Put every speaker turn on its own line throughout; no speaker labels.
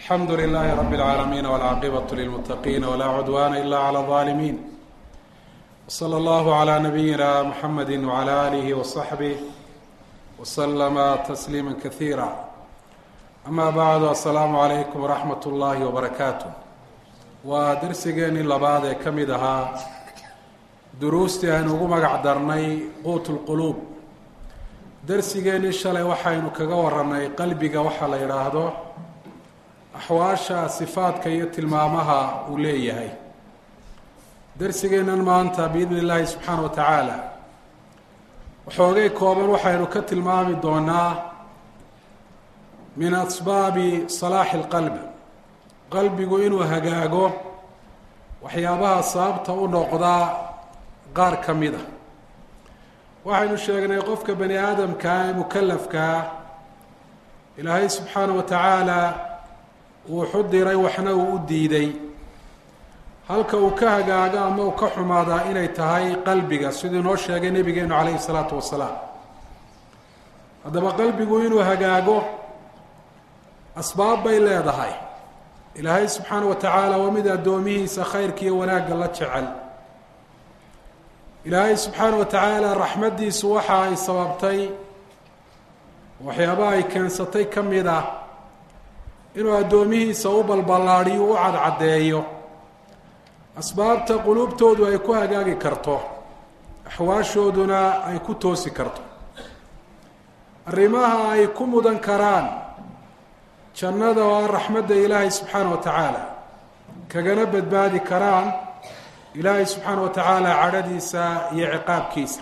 alxamdu lilahi rab اlcaalamiin wاlcaaqibaة lilmutaqiin wlaa cudwana ila clى الظaalimiin wslى اllahu عlى nabiyina mxamedi wعlى alihi وصaxbih wslama tasliima kasiira ama bacdu asalaamu عalaykum wraxmat اllahi wbarakaatu waa darsigeenii labaad ee ka mid ahaa duruustii aynu ugu magac darnay quut اlquluub darsigeenii shalay waxaynu kaga warannay qalbiga waxaa la yidhaahdo axwaasha sifaadka iyo tilmaamaha uu leeyahay darsigeennan maanta biidni illaahi subxaana wa tacaala waxoogay kooban waxaynu ka tilmaami doonaa min asbaabi salaaxi اlqalbi qalbigu inuu hagaago waxyaabaha sababta u noqdaa qaar ka mid a waxaynu sheegnay qofka bani aadamkaa ee mukalafkaa ilaahay subxaana wa tacaala uu xudiray waxna uu u diiday halka uu ka hagaago ama uu ka xumaadaa inay tahay qalbiga siduu inoo sheegay nebigeenu calayhi salaatu wasalaam haddaba qalbigu inuu hagaago asbaab bay leedahay ilaahay subxaana wa tacaala waa mid addoomihiisa khayrka iyo wanaagga la jecel ilaahay subxaana wa tacaala raxmaddiisu waxa ay sababtay waxyaabaha ay keensatay ka mid ah inuu addoomihiisa u balballaadhiyo u cadcaddeeyo asbaabta quluubtoodu ay ku hagaagi karto axwaashooduna ay ku toosi karto arrimaha ay ku mudan karaan jannada oo ah raxmadda ilaahay subxaana wa tacaala kagana badbaadi karaan ilaahay subxaana wa tacaala cadhadiisa iyo ciqaabkiisa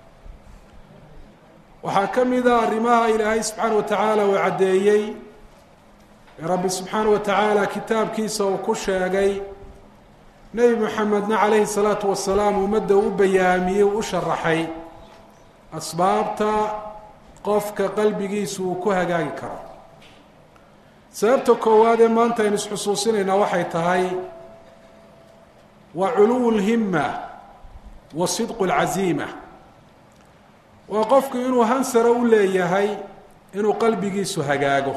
waxaa ka mid a arrimaha ilaahay subxaana wa tacaala uu caddeeyey ee rabbi subxaana wa tacaala kitaabkiisa uu ku sheegay nebi moxamedna calayhi salaatu wasalaam ummadda u bayaamiyey u sharaxay asbaabta qofka qalbigiisu uu ku hagaagi karo sababta koowaad ee maanta aynu isxusuusinaynaa waxay tahay waa culuwu lhimma wa sidqu lcaziima waa qofku inuu hansara u leeyahay inuu qalbigiisu hagaago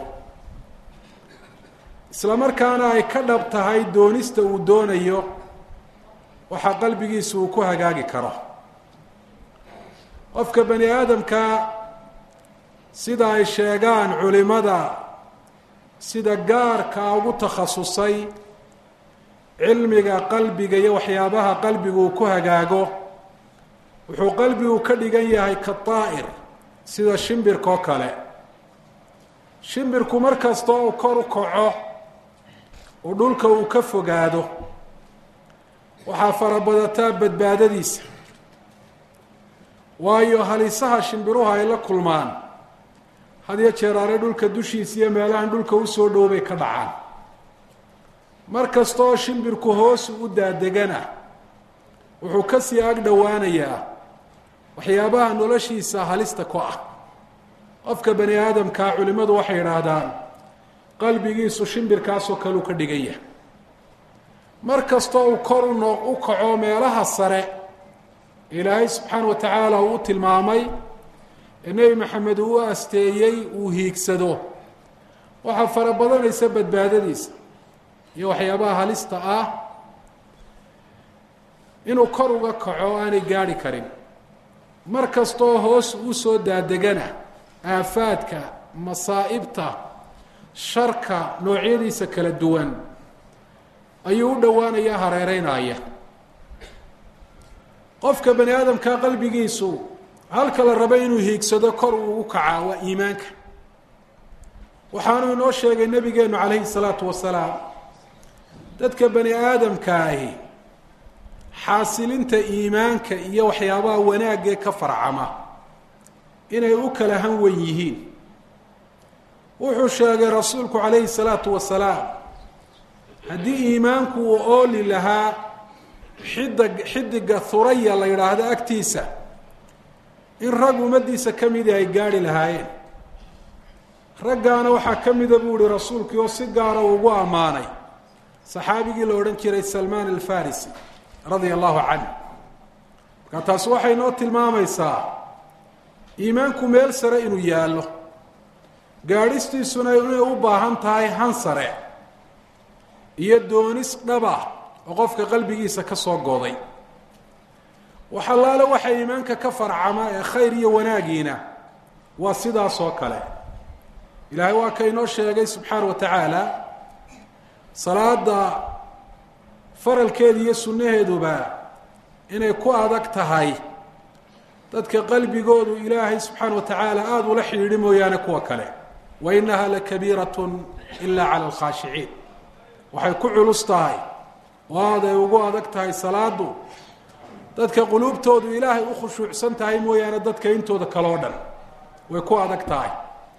isla markaana ay ka dhab tahay doonista uu doonayo waxaa qalbigiisu uu ku hagaagi karo qofka bani aadamka sida ay sheegaan culimada sida gaarka ugu takhasusay cilmiga qalbiga iyo waxyaabaha qalbigu uu ku hagaago wuxuu qalbigu ka dhigan yahay ka daa'ir sida shimbirka oo kale shimbirku mar kastoo uu kor u kaco uu dhulka uu ka fogaado waxaa farabadataa badbaadadiisa waayo halisaha shimbiruhu ay la kulmaan had iyo jeeraare dhulka dushiisa iyo meelahan dhulka usoo dhow bay ka dhacaan mar kastaoo shimbirku hoos u daadegana wuxuu kasii ag dhowaanayaa waxyaabaha noloshiisa halista ku ah qofka bani aadamkaa culimmadu waxay idhaahdaan qalbigiisu shimbirkaasoo kale uu ka dhigan yahay mar kastoo uu kor uno u kaco meelaha sare ilaahay subxaana wa tacaala uu u tilmaamay ee nebi maxamed uu u asteeyey uu hiigsado waxaa fara badanaysa badbaadadiisa iyo waxyaabaha halista ah inuu kor uga kaco aanay gaadhi karin mar kastoo hoos u soo daadegana aafaadka masaa'ibta sharka noocyadiisa kala duwan ayuu u dhowaanaya hareereynaya qofka bani aadamka qalbigiisu halka la rabo inuu hiigsado kor uu ugu kacaa waa iimaanka waxaanuu inoo sheegay nabigeenu calayhi salaatu wasalaam dadka bani aadamkaahi xaasilinta iimaanka iyo waxyaabaha wanaagee ka farcama inay u kala han wen yihiin wuxuu sheegay rasuulku calayhi salaatu wasalaam haddii iimaanku uu ooli lahaa xidig xidiga huraya la yidhaahdo agtiisa in rag ummaddiisa ka midii ay gaadhi lahaayeen raggaana waxaa ka mida buu ihi rasuulkii oo si gaara ugu ammaanay saxaabigii la odhan jiray salmaan alfarisi radia allahu canhu markaa taasi waxay noo tilmaamaysaa iimaanku meel sare inuu yaallo gaadhistiisuna inay u baahan tahay han sare iyo doonis dhaba oo qofka qalbigiisa ka soo gooday waxalaale waxa iimaanka ka farcama ee khayr iyo wanaagiina waa sidaas oo kale ilaahay waa ka inoo sheegay subxaana wa tacaala salaada faralkeeda iyo sunnaheeduba inay ku adag tahay dadka qalbigoodu ilaahay subxaana wa tacaala aada ula xidhiidhi mooyaane kuwa kale wa inaha lakabiiratun ila cala alkhaashiciin waxay ku culus tahay oo aada ay ugu adag tahay salaadu dadka quluubtoodu ilaahay u khushuucsan tahay mooyaane dadka intooda kaleo dhan way ku adag tahay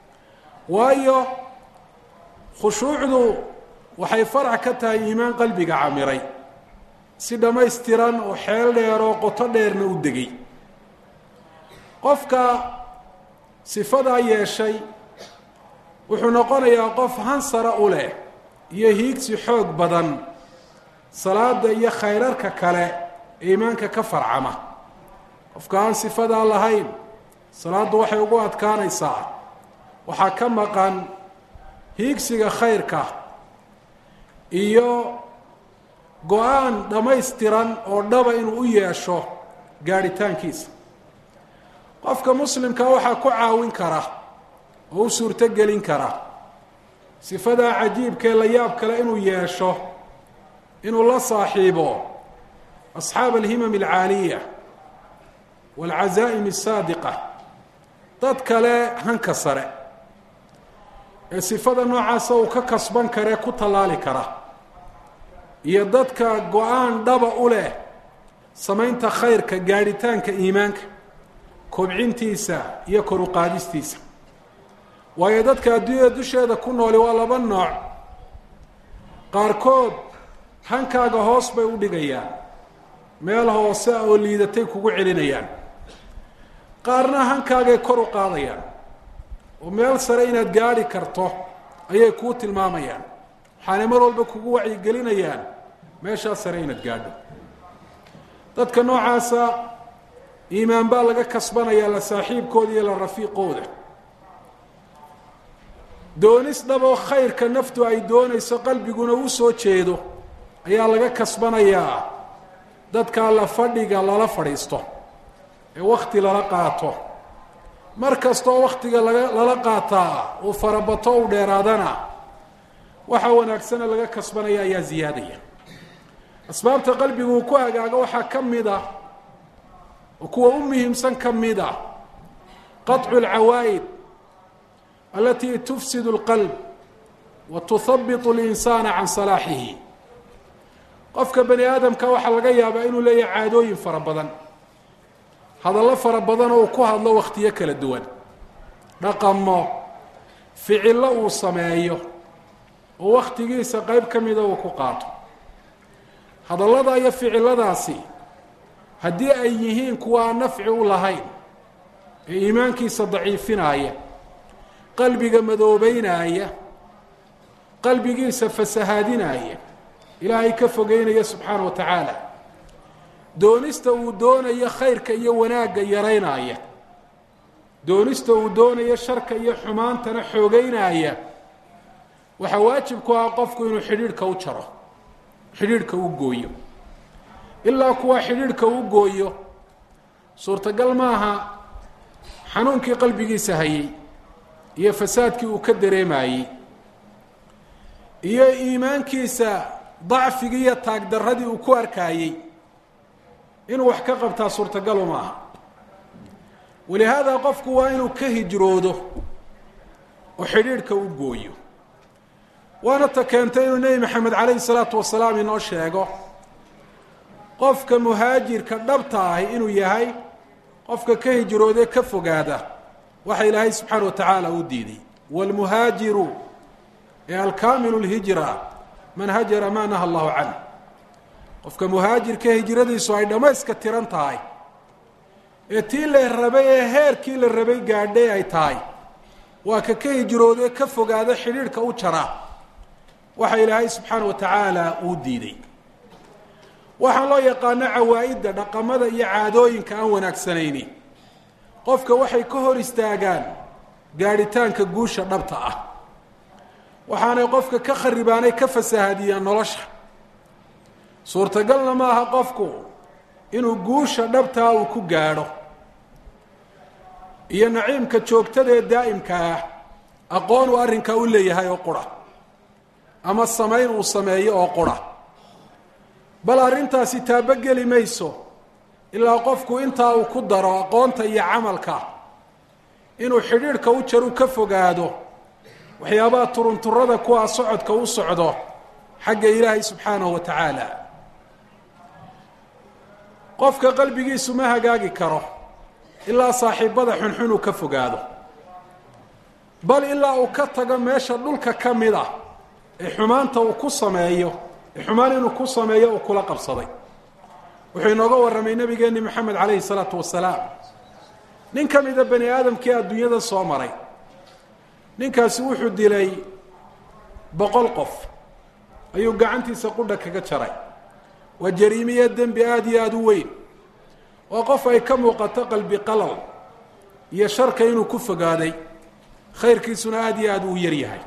waayo khushuucdu waxay farac ka tahay iimaan qalbiga camiray si dhammaystiran oo xeel dheer oo qoto dheerna u degay qofka sifadaa yeeshay wuxuu noqonayaa qof hansara u leh iyo hiigsi xoog badan salaada iyo khayrarka kale ee iimaanka ka farcama qofka aan sifadaa lahayn salaaddu waxay ugu adkaanaysaa waxaa ka maqan hiigsiga khayrka iyo go-aan dhammaystiran oo dhaba inuu u yeesho gaadhitaankiisa qofka muslimka waxaa ku caawin kara oo u suurto gelin kara sifadaa cajiibkee la yaab kale inuu yeesho inuu la saaxiibo asxaab alhimam alcaaliya waalcazaa'im asaadiqa dad kale hanka sare ee sifada noocaasa uu ka kasban karee ku tallaali kara iyo dadka go-aan dhaba u leh samaynta khayrka gaadhitaanka iimaanka kobcintiisa iyo kor uqaadistiisa waayo dadka adduunyada dusheeda ku nooli waa laba nooc qaarkood hankaaga hoos bay u dhigayaan meel hoose oo liidatay kugu celinayaan qaarna hankaagay kor u qaadayaan oo meel sare inaad gaadhi karto ayay kuu tilmaamayaan waxaanay mar walba kugu wacyigelinayaan meeshaa sare inaad gaadho dadka noocaasa iimaan baa laga kasbanayaa la saaxiibkooda iyo la rafiiqooda doonis dhaboo khayrka naftu ay doonayso qalbiguna u soo jeedo ayaa laga kasbanayaa dadkaa la fadhiga lala fadhiisto ee wakti lala qaato mar kastoo waktiga laga lala qaataa uu farabato u dheeraadana waxa wanaagsana laga kasbanaya ayaa ziyaadaya asbaabta qalbigu uu ku hagaago waxaa ka mid ah oo kuwa u muhiimsan ka mid ah qaطcu اlcawaa'id alati tufsid اlqalb wa tuhabiط اlinsaana can salaaxihi qofka bani aadamka waxaa laga yaabaa inuu leeyahay caadooyin fara badan hadallo fara badan oo uu ku hadlo wakhtiyo kala duwan dhaqamo ficillo uu sameeyo oo wakhtigiisa qeyb ka mida uu ku qaato hadallada iyo ficilladaasi haddii ay yihiin kuwa aan nafci u lahayn ee iimaankiisa daciifinaaya qalbiga madoobeynaya qalbigiisa fasahaadinaya ilaahay ka fogeynaya subxaana wa tacaala doonista uu doonayo khayrka iyo wanaagga yaraynaya doonista uu doonayo sharka iyo xumaantana xoogeynaya waxaa waajib ku ah qofku inuu xidhiidhka u jaro xidhiidhka u gooyo ilaa kuwa xidhiidhka u gooyo suurtagal maaha xanuunkii qalbigiisa hayay iyo fasaadkii uu ka dareemayey iyo iimaankiisa dacfigii iyo taagdarradii uu ku arkaayey inuu wax ka qabtaa suurtagalu maaha walihaada qofku waa inuu ka hijroodo oo xidhiidhka u gooyo waana ta keentay inuu nebi maxamed calayhi salaatu wasalaam inoo sheego qofka muhaajirka dhabta ahi inuu yahay qofka ka hijroodee ka fogaada waxa ilaahay subxaana wa tacaala u diiday wاlmuhaajiru ee alkaamilu lhijra man hajara ma naha allahu canh qofka muhaajirka hijradiisu ay dhammayska tiran tahay ee tii la rabay ee heerkii la rabay gaadhay ay tahay waa ka ka hijroodee ka fogaada xidhiidhka u jara waxa ilaahay subxaana wa tacaala uu diiday waxaa loo yaqaano cawaa'idda dhaqamada iyo caadooyinka aan wanaagsanayni qofka waxay ka hor istaagaan gaadhitaanka guusha dhabta ah waxaanay qofka ka kharibaanay ka fasahadiyaan nolosha suurtagalna maaha qofku inuu guusha dhabtaa uu ku gaadho iyo naciimka joogtada ee daa'imka ah aqoon uu arrinkaa u leeyahay oo qura ama samayn uu sameeyo oo qura bal arrintaasi taabogeli mayso ilaa qofku intaa uu ku daro aqoonta iyo camalka inuu xidhiidhka u jaru ka fogaado waxyaabaha turunturada kuwaa socodka u socdo xagga ilaahay subxaanahu wa tacaala qofka qalbigiisu ma hagaagi karo ilaa saaxiibada xunxun uu ka fogaado bal ilaa uu ka tago meesha dhulka ka mid ah ee xumaanta uu ku sameeyo ee xumaan inuu ku sameeyo uu kula qabsaday wuxuu inooga warramay nebigeenni moxamed calayhi salaatu wasalaam nin ka mida bani aadamkii adduunyada soo maray ninkaasi wuxuu dilay boqol qof ayuu gacantiisa qudha kaga jaray waa jariimiye dembi aada iyo aada u weyn waa qof ay ka muuqato qalbi qalal iyo sharka inuu ku fogaaday khayrkiisuna aada iyo aada uu yaryahay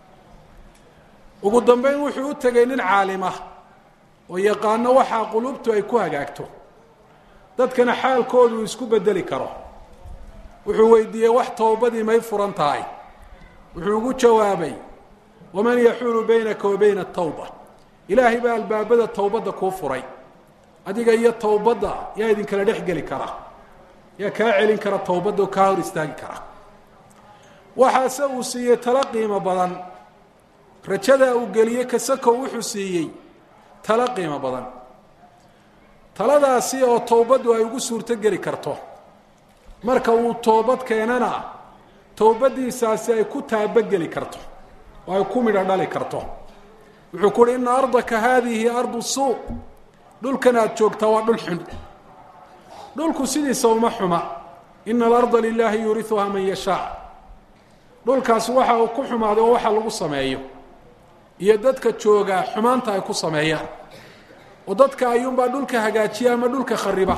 ugu dambeyn wuxuu u tegay nin caalim ah oo yaqaano waxaa qulubtu ay ku hagaagto dadkana xaalkoodu uu isku bedeli karo wuxuu weydiiyey wax towbadii may furan tahay wuxuu ugu jawaabay waman yaxuulu baynaka wa bayna atawba ilaahay baa albaabada towbadda kuu furay adiga iyo towbadda yaa idinkala dhex geli kara yaa kaa celin kara towbadda oo kaa hor istaagi kara waxaase uu siiyey talo qiimo badan rajadaa uu geliyey kasakow wuxuu siiyey talo qiimo badan taladaasi oo towbaddu ay ugu suurto geli karto marka uu toobad keenana towbaddiisaasi ay ku taabogeli karto oo ay ku midho dhali karto wuxuu ku uhi ina ardaka haadihi ardu suuq dhulkan aada joogtaa waa dhul xun dhulku sidiisa uma xuma ina alarda lilaahi yuuriuhaa man yashaa dhulkaasi waxa uu ku xumaaday oo waxa lagu sameeyo iyo dadka jooga xumaanta ay ku sameeyaan oo dadka ayuunbaa dhulka hagaajiya ama dhulka khariba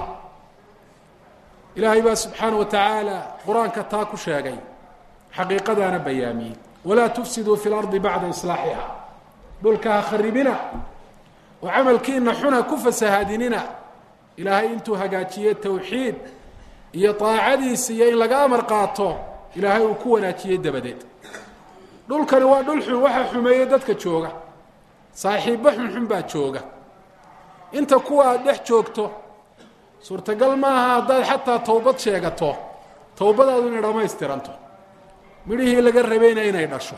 ilaahay baa subxaana wa tacaala qur-aanka taa ku sheegay xaqiiqadaana bayaamiyey walaa tufsiduu fi lardi bacda islaaxiha dhulka ha kharibina oo camalkiina xuna ku fasahaadinina ilaahay intuu hagaajiye towxiid iyo daacadiisa iyo in laga amar qaato ilaahay uu ku wanaajiyey dabadeed dhulkani waa dhul xun waxaa xumeeyey dadka jooga saaxiibbo xunxun baa jooga inta kuwa aada dhex joogto suurtagal maaha haddaad xataa towbad sheegato towbadaadu inay dhammaystiranto midhihii laga rabayna inay dhasho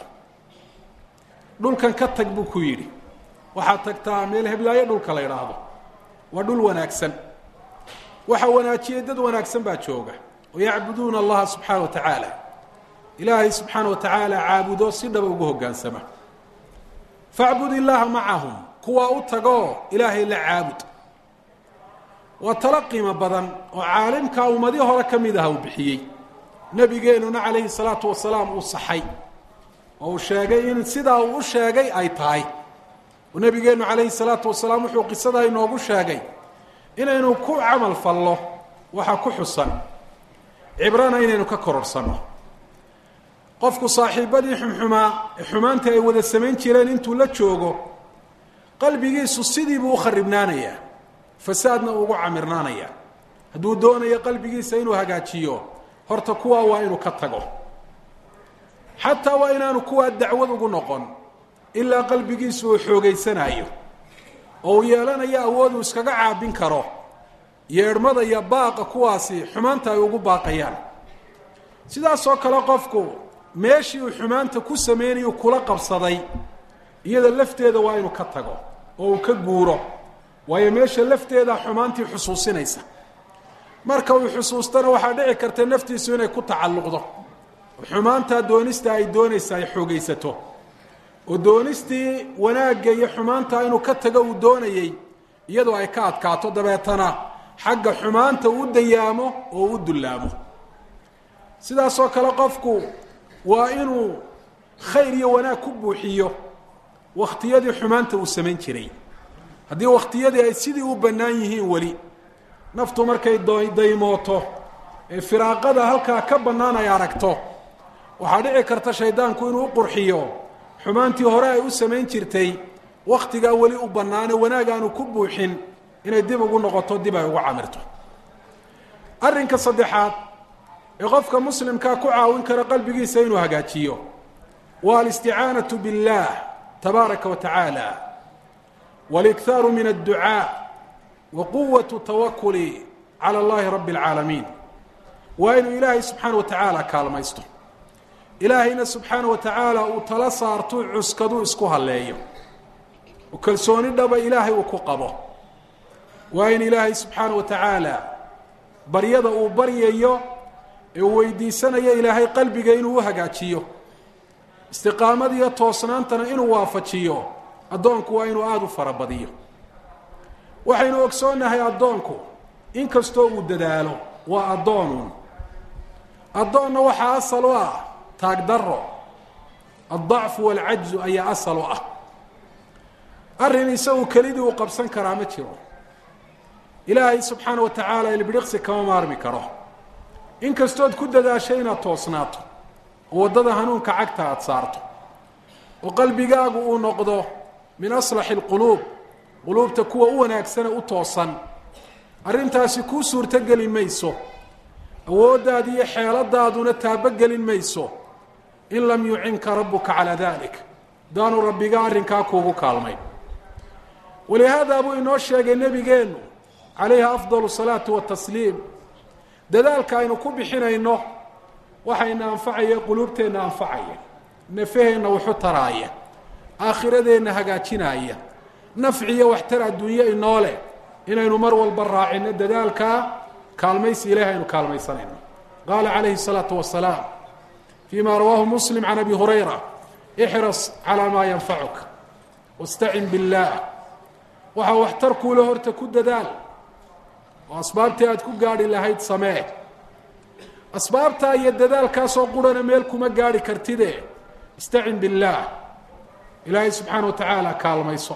dhulkan ka tag buu ku yidhi waxaad tagtaa meel heblaayo dhulka la idhaahdo waa dhul wanaagsan waxa wanaajiyey dad wanaagsan baa jooga oo yacbuduuna allaha subxaana wa tacaala ilaahay subxaana wa tacaala caabudo si dhaba ugu hoggaansama facbud illaaha macahum kuwaa u tagoo ilaahay la caabud waa talo qiimo badan oo caalimkaa ummadii hore ka mid aha uu bixiyey nebigeenuna calayhi salaatu wasalaam uu saxay oo uu sheegay in sidaa uu u sheegay ay tahay oo nebigeennu calayhi salaatu wasalaam wuxuu qisadaa inoogu sheegay inaynu ku camal fallo waxa ku xusan cibrana inaynu ka kororsanno qofku saaxiibadii xumxumaa ee xumaantii ay wada samayn jireen intuu la joogo qalbigiisu sidii buu u kharibnaanayaa fasaadna ugu camirnaanayaa hadduu doonayo qalbigiisa inuu hagaajiyo horta kuwaa waa inuu ka tago xataa waa inaanu kuwaa dacwad ugu noqon ilaa qalbigiisu uu xoogaysanaayo oo uu yeelanayo awood uu iskaga caabin karo yeedhmada iyo baaqa kuwaasi xumaanta ay ugu baaqayaan sidaasoo kale qofku meeshii uu xumaanta ku sameynayuu kula qabsaday iyada lafteeda waa inuu ka tago oo uu ka guuro waayo meesha lafteeda xumaantii xusuusinaysa marka uu xusuustana waxaa dhici karta naftiisu inay ku tacalluqdo oo xumaantaa doonista ay doonaysa ay xoogaysato oo doonistii wanaagga iyo xumaanta inuu ka tago uu doonayey iyadoo ay ka adkaato dabeetana xagga xumaanta uu dayaamo oo u dullaamo sidaasoo kale qofku waa inuu khayr iyo wanaag ku buuxiyo wakhtiyadii xumaanta uu samayn jiray haddii wakhtiyadii ay sidii u bannaan yihiin weli naftu markay daymooto ee firaaqada halkaa ka bannaan ay aragto waxaa dhici karta shaydaanku inuu u qurxiyo xumaantii hore ay u samayn jirtay wakhtigaa weli u bannaane wanaag aanu ku buuxin inay dib ugu noqoto dib ay ugu camirto arrinka saddexaad ee qofka muslimkaa ku caawin kara qalbigiisa inuu hagaajiyo waa alisticaanatu biاllah tabaaraka wa tacaala wاlikhaaru min adducaa wa quwatu tawakuli cala اllahi rabbi اlcaalamiin waa inuu ilaahay subxaana wa tacaala kaalmaysto ilaahayna subxaana wa tacaala uu tala saartuu cuskaduu isku halleeyo oo kalsooni dhaba ilaahay uu ku qabo waa in ilaahay subxaana wa tacaala baryada uu baryayo ee uu weydiisanayo ilaahay qalbiga inuu u hagaajiyo istiqaamada iyo toosnaantana inuu waafajiyo addoonku waa inuu aada u farabadiyo waxaynu ogsoonnahay addoonku in kastoo uu dadaalo waa addoonuun addoonna waxaa asal u ah taagdaro addacfu waalcajzu ayaa asal u ah arrin isagu kelidii uu qabsan karaa ma jiro ilaahay subxaana wa tacaala ilbidhiqsi kama maarmi karo in kastood ku dadaasho inaad toosnaato oo waddada hanuunka cagta aada saarto oo qalbigaagu uu noqdo min aslaxi alquluub quluubta kuwa u wanaagsane u toosan arrintaasi kuu suurtogeli mayso awooddaadi iyo xeeladaaduna taabogelin mayso in lam yucinka rabbuka calaa dalik daanu rabbiga arrinkaa kuugu kaalmayn walihaada buu inoo sheegay nebigeennu calayhi afdalu salaatu watasliim dadaalka aynu ku bixinayno waxayna anfacaya quluubteenna anfacaya nafaheenna waxu taraaya aakhiradeenna hagaajinaya nafci iyo waxtar adduunye inoo leh inaynu mar walba raacino dadaalkaa kaalmaysi ilahi aynu kaalmaysanayno qaala calayhi الsalaatu wasalaam fii ma rawaahu muslim can abi hurayra ixras calaa maa yanfacuka wastacin biاllaah waxaa waxtar kuula horta ku dadaal oo asbaabtii aad ku gaadhi lahayd samee asbaabtaa iyo dadaalkaasoo qurana meel kuma gaadhi kartide istacin biاllaah ilaahay subxaana wa tacaala kaalmayso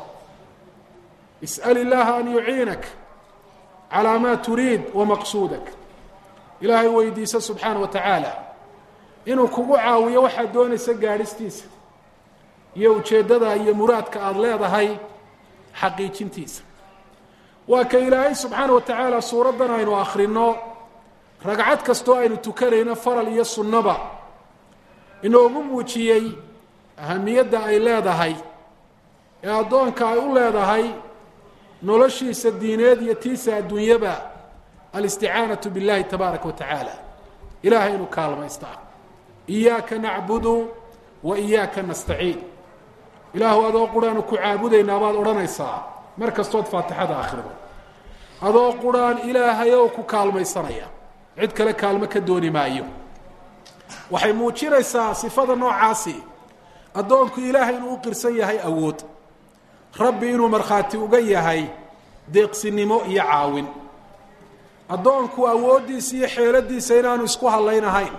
is'al illaaha an yuciinak calaa maa turiid wa maqsuudak ilaahay weydiiso subxaana wa tacaala inuu kugu caawiyo waxaad doonaysa gaadhistiisa iyo ujeeddada iyo muraadka aada leedahay xaqiijintiisa waa ka ilaahay subxaana wa tacaala suuraddan aynu akhrino ragcad kastoo aynu tukanayno faral iyo sunnaba inoogu muujiyey ahamiyadda ay leedahay ee addoonka ay u leedahay noloshiisa diineed iyo tiisa adduunyaba alisticaanatu biاllahi tabaaraka wa tacaala ilaahay inuu kaalmaystaa iyaaka nacbudu wa iyaaka nastaciin ilaahu adoo quraanu ku caabudaynaa baad odhanaysaa mar kastood faatixada akhrido adoo quraan ilaahayow ku kaalmaysanaya cid kale kaalmo ka dooni maayo waxay muujinaysaa sifada noocaasi addoonku ilaahay inuu u qirsan yahay awood rabbi inuu markhaati uga yahay deeqsinimo iyo caawin addoonku awooddiisa iyo xeeladiisa inaanu isku hadlaynahayn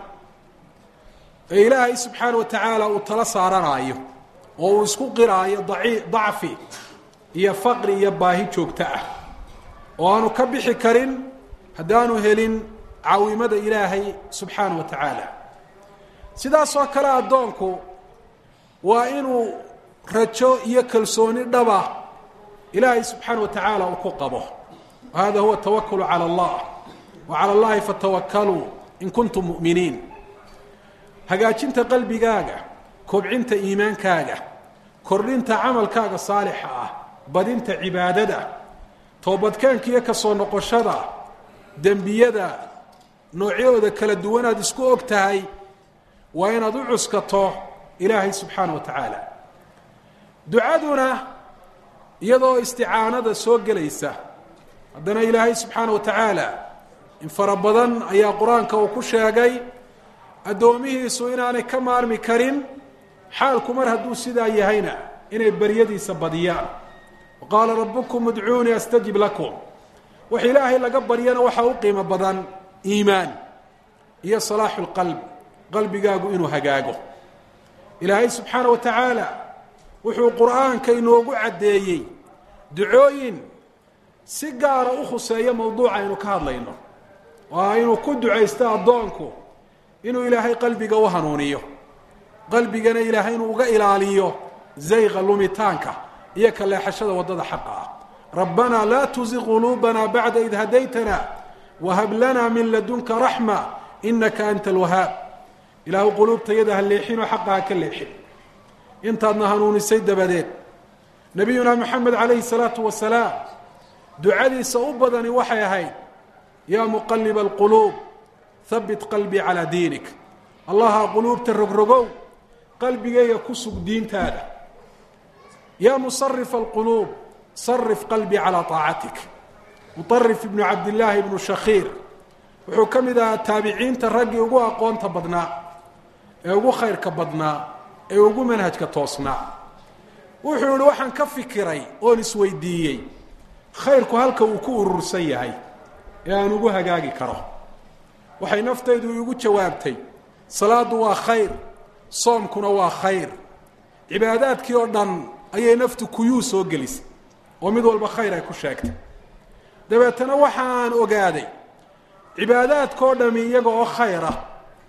ee ilaahay subxaana wa tacaala uu tala saaranaayo oo uu isku qiraayo daci dacfi iyo faqri iyo baahi joogto ah oo aanu ka bixi karin haddaanu helin caawimada ilaahay subxaana wa tacaala sidaasoo kale addoonku waa inuu rajo iyo kalsooni dhaba ilaahay subxaana wa tacaala uu ku qabo wahada huwa tawakulu calى اllah wa calى اllahi fatawakaluu in kuntum mu'miniin hagaajinta qalbigaaga kobcinta iimaankaaga kordhinta camalkaaga saalixa ah badinta cibaadada toobadkeenka iyo kasoo noqoshada dembiyada noocyadooda kala duwanaad isku og tahay waa inaad u cuskato ilaahay subxaana wa tacaala ducaduna iyadoo isticaanada soo gelaysa haddana ilaahay subxaana wa tacaala in fara badan ayaa qur-aanka uu ku sheegay addoomihiisu inaanay ka maarmi karin xaalku mar hadduu sidaa yahayna inay baryadiisa badiyaan wa qaala rabbukum udcuunii astajib lakum wax ilaahay laga baryana waxaa u qiimo badan iimaan iyo salaaxu lqalb qalbigaagu inuu hagaago ilaahay subxaana wa tacaala wuxuu qur-aanka inoogu caddeeyey ducooyin si gaara u khuseeyo mowduuca aynu ka hadlayno waa inuu ku ducaysto addoonku inuu ilaahay qalbiga u hanuuniyo qalbigana ilaahay inuu uga ilaaliyo zayqa lumitaanka iyo ka leexashada waddada xaqa ah rabbanaa laa tuziq quluubana bacda id hadaytana wahab lana min ladunka raxma inaka anta alwahaab ilaahu quluubtayada ha leexinoo xaqa ha ka leexin intaadna hanuunisay dabadeed nabiyuna moxamed calayhi salaatu wasalaam ducadiisa u badani waxay ahayd yaa muqaliba alquluub habit qalbii calaa diinik allaha quluubta rogrogow qalbigayga ku sug diintaada yaa musarifa alquluub sarif qalbii calaa طaacatik muطarif ibnu cabdillaahi ibnu shakhiir wuxuu ka mid ahaa taabiciinta raggii ugu aqoonta badnaa ee ugu khayrka badnaa ee ugu manhajka toosnaa wuxuu yihi waxaan ka fikiray oon isweydiiyey khayrku halka uu ku urursan yahay ee aan ugu hagaagi karo waxay naftaydu igu jawaabtay salaadu waa khayr soomkuna waa khayr cibaadaadkii oo dhan ayay naftu kuyuu soo gelisay oo mid walba khayr ay ku sheegtay dabeetana waxaan ogaaday cibaadaadkao dhami iyaga oo khayr ah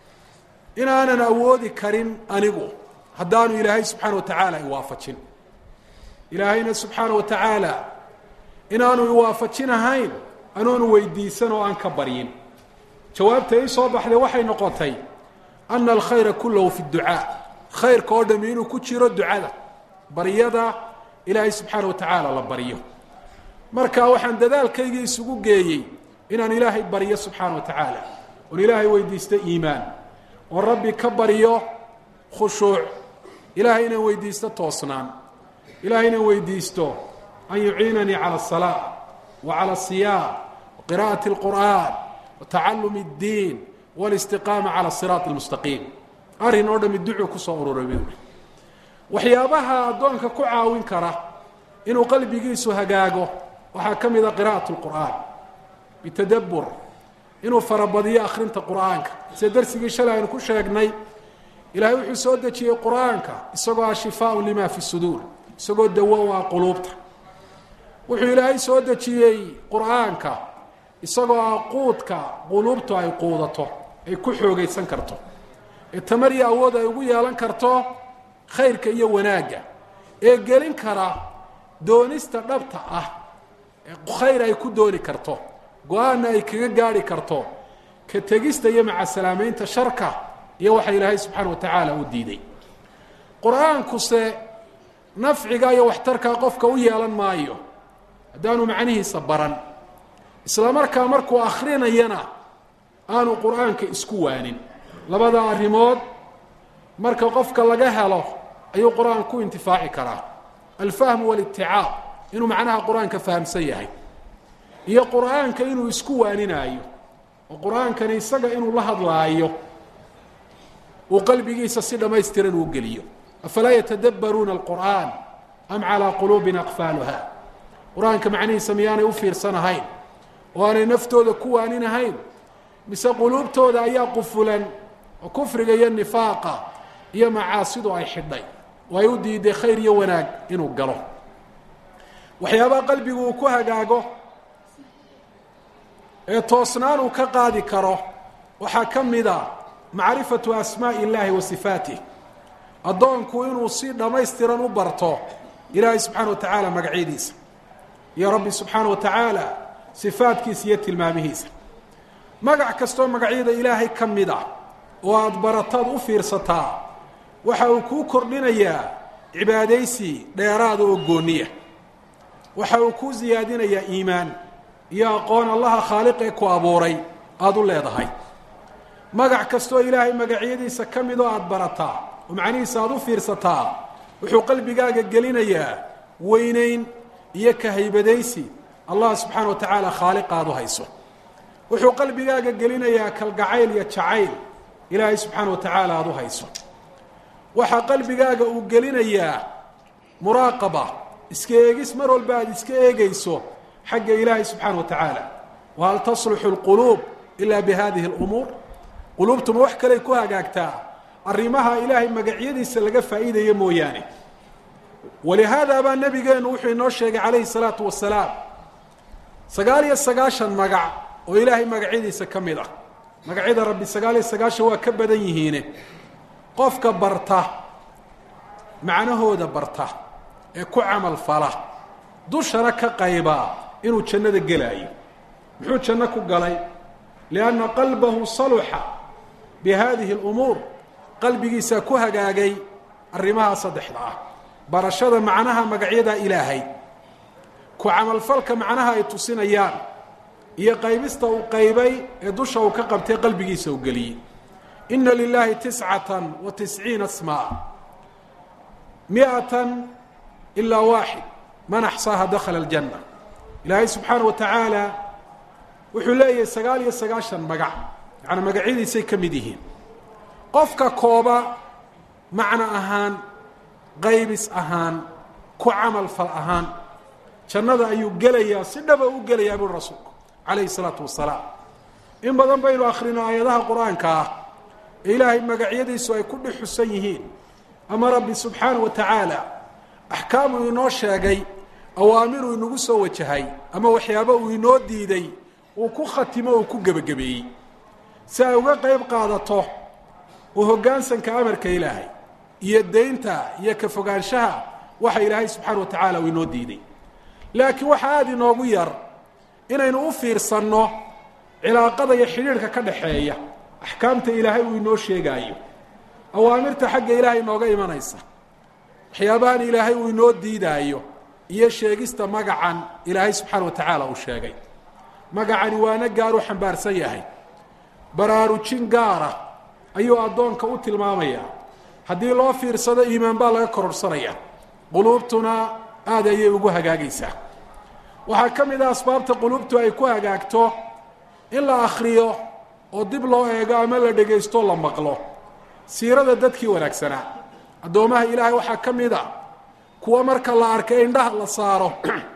inaanan awoodi karin anigu haddaanu ilaahay subxaana wa tacaala iwaafajin ilaahayna subxaana wa tacaala inaanu iwaafajin ahayn anoonu weydiisan oo aan ka baryin jawaabta ii soo baxday waxay noqotay ana alkhayra kullahu fi dducaa khayrka oo dhami inuu ku jiro ducada baryada ilaahay subxaana wa tacaala la baryo marka waxaan dadaalkaygii isugu geeyey inaan ilaahay baryo subxaana wa tacaala oon ilaahay weydiisto iimaan oon rabbi ka baryo khushuuc ilaahay inaan weydiisto toosnaan ilahay inaan weydiisto an yuciinanii cala asalaa wa cala asiyaam wa qira'ati alqur'aan wa tacallumi اddiin walistiqaama cala siraat almustaqiim arrin oo dhami ducuu kusoo ururay buuri waxyaabaha addoonka ku caawin kara inuu qalbigiisu hagaago waxaa ka mid a qira'at lqur'aan bitadabbur inuu farabadiyo akhrinta qur'aanka sida darsigii shalay aynu ku sheegnay ilaahay wuxuu soo dejiyey qur'aanka isagoo ah shifaaun lima fi suduur isagoo dawo u ah quluubta wuxuu ilaahay soo dejiyey qur'aanka isagoo ah quudka quluubtu ay quudato ay ku xoogaysan karto ee tamar iyo awood ay ugu yeelan karto khayrka iyo wanaagga ee gelin kara doonista dhabta ah ee khayr ay ku dooni karto go-aanna ay kaga gaari karto ka tegista iyo macasalaameynta sharka iyo waxa ilaahay subxaana wa tacaala u diiday qur-aankuse nafciga iyo waxtarkaa qofka u yeelan maayo haddaanu macnihiisa baran isla markaa markuu akrinayana aanu qur-aanka isku waanin labada arrimood marka qofka laga helo ayuu qur-aan ku intifaaci karaa alfahmu walitticaab inuu macnaha qur-aanka fahamsan yahay iyo qur-aanka inuu isku waaninaayo oo qur-aankani isaga inuu la hadlaayo uu qalbigiisa si dhammaystiran uu geliyo afalaa yatadabbaruuna alqur'aan am calaa quluubin aqfaaluha qur-aanka macnihiisa miyaanay u fiirsanahayn oo aanay naftooda ku waaninahayn mise quluubtooda ayaa qufulan oo kufriga iyo nifaaqa iyo macaasidu ay xidhay oo ay u diiday khayr iyo wanaag inuu galo waxyaabaha qalbigu uu ku hagaago ee toosnaan uu ka qaadi karo waxaa ka mid a macrifatu asmaa'i illaahi wa sifaatih addoonku inuu si dhammaystiran u barto ilaahay subxaana wa tacaala magacyadiisa iyo rabbi subxaana wa tacaala sifaadkiisa iyo tilmaamihiisa magac kastoo magacyada ilaahay ka mid ah oo aada barataad u fiirsataa waxa uu kuu kordhinayaa cibaadaysi dheeraada oo gooniya waxa uu kuu siyaadinayaa iimaan iyo aqoon allaha khaaliqee ku abuuray aada u leedahay magac kastoo ilaahay magacyadiisa ka mid oo aada barataa oo macnihiisa aada u fiirsataa wuxuu qalbigaaga gelinayaa weynayn iyo kahaybadaysi allah subxaana wa tacaala khaaliqa aada u hayso wuxuu qalbigaaga gelinayaa kalgacayl iyo jacayl ilaahay subxaana wa tacaala aada u hayso waxaa qalbigaaga uu gelinayaa muraaqaba iska eegis mar walba aada iska eegayso xagga ilaahay subxaana wa tacaala wahal tasluxu lquluub ilaa bi hadihi lumuur quluubtuma wax kaley ku hagaagtaa arrimaha ilaahay magacyadiisa laga faa'iidaya mooyaane walihaada baa nabigeenu wuxuu inoo sheegay calayhi salaatu wasalaam sagaal iyo sagaashan magac oo ilaahay magacyadiisa ka mid ah magacyada rabbi sagaal iyo sagaashan waa ka badan yihiine qofka barta macnahooda barta ee ku camal fala dushana ka qaybaa inuu jannada gelaayo muxuu janno ku galay lianna qalbahu saluxa bi haadihi alumuur qalbigiisaa ku hagaagay arrimaha saddexda ah barashada macnaha magacyada ilaahay ku camalfalka macnaha ay tusinayaan iyo qaybista uu qaybay ee dusha uu ka qabtay qalbigiisa uu geliyey ina lilaahi tiscatan wa tisciina smaa miatan ilaa waaxid man axsaaha dakhala aljanna ilaahay subxaana wa tacaala wuxuu leeyahay sagaal iyo sagaashan magac yacanaa magacyadiisay ka mid yihiin qofka kooba macno ahaan qaybis ahaan ku camal fal ahaan jannada ayuu gelayaa si dhaba u gelayaa buri rasuulku calayhi salaatu wasalaam in badan baynu akhrino aayadaha qur-aanka ah ee ilaahay magacyadiisu ay ku dhex xusan yihiin ama rabbi subxaana wa tacaala axkaamuu inoo sheegay awaamiruu inagu soo wajahay ama waxyaabo uu inoo diiday uu ku khatimo uu ku gebagabeeyey si ay uga qayb qaadato oo hoggaansanka amarka ilaahay iyo deynta iyo ka fogaanshaha waxa ilaahay subxaana wa tacaala uu inoo diiday laakiin waxaa aada inoogu yar inaynu u fiirsanno cilaaqada iyo xidhiidhka ka dhaxeeya axkaamta ilaahay uu inoo sheegaayo awaamirta xagga ilaahay inooga imanaysa waxyaabahan ilaahay uu inoo diidaayo iyo sheegista magacan ilaahay subxaana wa tacaala uu sheegay magacani waana gaaruu xambaarsan yahay baraarujin gaara ayuu addoonka u tilmaamayaa haddii loo fiirsado iimaan baa laga kororsanaya quluubtuna aada ayay ugu hagaagaysaa waxaa ka mid ah asbaabta quluubtu ay ku hagaagto in la akhriyo oo dib loo eego ama la dhegaysto la maqlo siirada dadkii wanaagsanaa addoomaha ilaahay waxaa ka mid a kuwa marka la arkay indhaha la saaro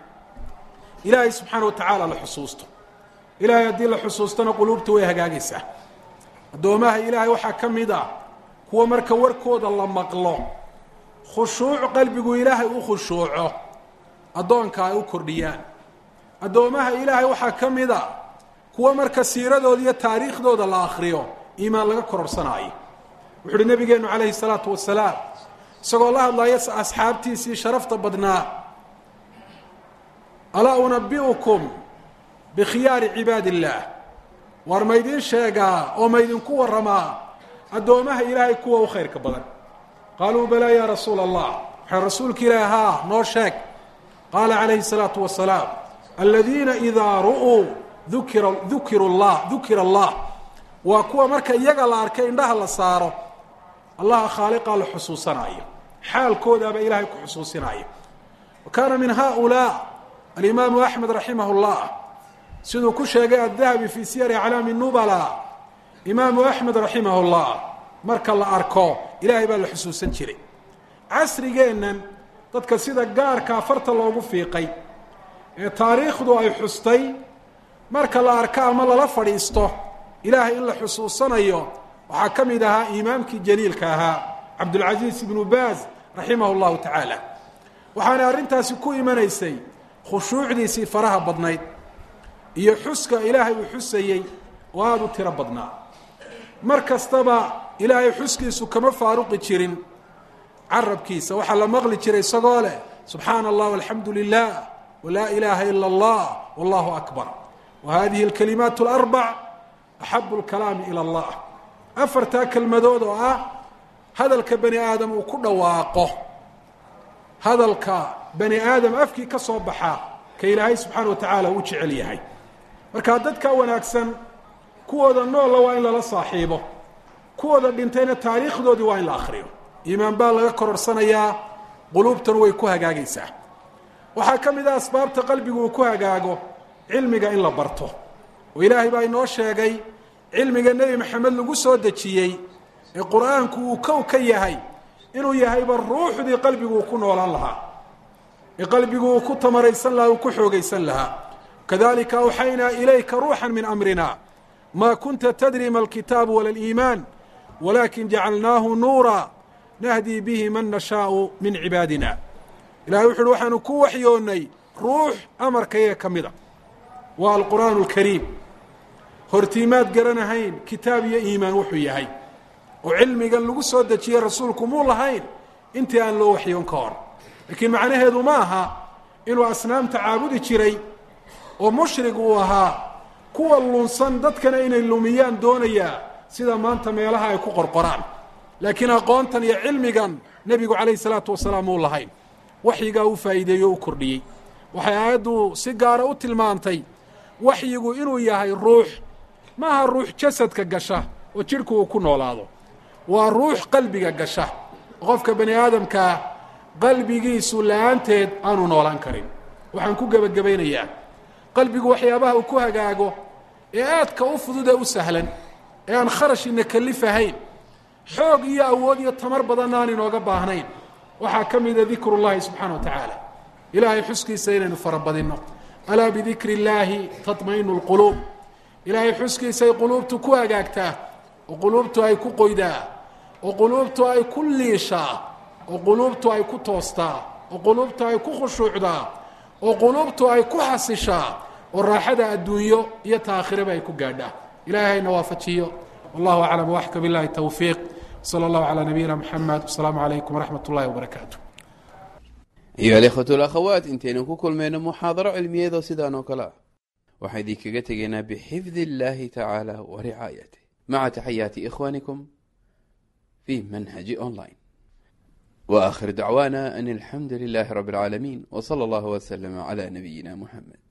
ilaahay subxaana wa tacaala la xusuusto ilaahay haddii la xusuustona quluubtu way hagaagaysaa addoomaha ilaahay waxaa ka mid a kuwa marka warkooda la maqlo khushuuc qalbigu ilaahay u khushuuco addoonka ay u kordhiyaan addoomaha ilaahay waxaa ka mid a kuwa marka siiradooda iyo taariikhdooda la akhriyo iimaan laga kororsanaayo wuxu uhi nabigeenu calayhi salaatu wasalaam isagoo la hadlaya asxaabtiisii sharafta badnaa alaa unabi'ukum bikhiyaari cibaadi illaah waar maydin sheegaa oo maydinku warramaa addoomaha ilaahay kuwa u khayrka badan qaaluu balaa yaa rasuula allah waxay rasuulka ilaahi haa noo sheeg qaala calayhi الsalaatu wasalaam aladiina idaa ru'uu dukira dukiru llah dukira allah waa kuwa marka iyaga la arkay indhaha la saaro allaha khaaliqaa la xusuusanaayo xaalkoodaaba ilaahay ku xusuusinaayo wa kaana min haؤulaa alimaamu axmed raximah اllah siduu ku sheegay addahabi fii siyari aclaami nubala imaamu axmed raximah اllah marka la arko ilaahay baa la xusuusan jiray casrigeennan dadka sida gaarkaa farta loogu fiiqay ee taariikhdu ay xustay marka la arko ama lala fadhiisto ilaahay in la xusuusanayo waxaa ka mid ahaa imaamkii jaliilka ahaa cabdulcasiis ibnu baaz raximah اllahu tacaala waxaana arrintaasi ku imanaysay khushuucdiisii faraha badnayd iyo xuska ilaahay uu xusayey oo aada u tiro badnaa mar kastaba ilaahay xuskiisu kama faaruqi jirin carabkiisa waxaa la maqli jiray isagoo leh subxaana allah alxamdu lilah walaa ilaaha ila allah wallahu akbar wa hadihi alkalimaat alarbac axabu lkalaami ila allah afartaa kelmadood oo ah hadalka bani aadam uu ku dhawaaqo hadalka bani aadam afkii ka soo baxa ka ilaahay subxaana wa tacaala u jecel yahay markaa dadka wanaagsan kuwooda noolla waa in lala saaxiibo kuwooda dhintayna taariikhdoodii waa in la akhriyo iimaan baa laga kororsanayaa quluubtanu way ku hagaagaysaa waxaa ka mid ah asbaabta qalbigu uu ku hagaago cilmiga in la barto oo ilaahay baa inoo sheegay cilmiga nebi maxamed lagu soo dejiyey ee qur-aanku uu kow ka yahay inuu yahayba ruuxdii qalbigu uu ku noolaan lahaa ee qalbigu uu ku tamaraysan lahaa uu ku xoogaysan lahaa kadalika awxaynaa ilayka ruuxan min amrina ma kunta tadri ma alkitaabu wala aliimaan walakin jacalnaahu nuura nahdii bihi man nashaau min cibaadina ilahay wuxu uhi waxaanu ku waxyoonnay ruux amarkayaga ka mida waa alqur'aanu alkariim hortiimaad garanahayn kitaab iyo iimaan wuxuu yahay oo cilmigan lagu soo dejiyey rasuulku muu lahayn intii aan loo waxyoon ka hor laakiin macnaheedu ma aha inuu asnaamta caabudi jiray oo mushrig uu ahaa kuwa lunsan dadkana inay lumiyaan doonayaa sida maanta meelaha ay ku qorqoraan laakiin aqoontan iyo cilmigan nebigu calayhi salaatu wasalaam muu lahayn waxyigaa u faa'iideeyey o u kordhiyey waxay aayaddu si gaara u tilmaantay waxyigu inuu yahay ruux maaha ruux jasadka gasha oo jidhku uu ku noolaado waa ruux qalbiga gasha qofka bani aadamkaa qalbigiisu la-aanteed aanu noolaan karin waxaan ku gebagabaynayaa qalbigu waxyaabaha uu ku hagaago ee aadka u fudud ee u sahlan ee aan kharashina kalifahayn xoog iyo awood iyo tamar badanna aan inooga baahnayn waxaa ka mida dikru llahi subxaana wa tacaala ilaahay xuskiisa inaynu farabadinno alaa bidikri illaahi taطmainu lquluub ilaahay xuskiisay quluubtu ku hagaagtaa oo quluubtu ay ku qoydaa oo quluubtu ay ku liishaa oo quluubtu ay ku toostaa oo quluubtu ay ku khushuucdaa oo quluubtu ay ku xasishaa oo raaxada adduunyo iyo taakhiraba ay ku gaadhaa ilaahayna waafajiyo wallahu aclam waxka billahi towfiiq slى اllahu عalى nabiyina mxamed wasalaamu عalaykum wraxmat اllahi wbarakaatu
ayuha alikhwatu alakhawaat intaynu ku kulmayno muxaadaro cilmiyeedoo sidaan oo kale ah waxaan idinkaga tegaynaa bixifdi اllahi tacaala wa ricaayatih maca taxayaati ikhwanikum fi manhaji online w akhir dacwana an alxamdu lilahi rab اlcaalamiin w slى اllah wslm عlى nabiyina muxamed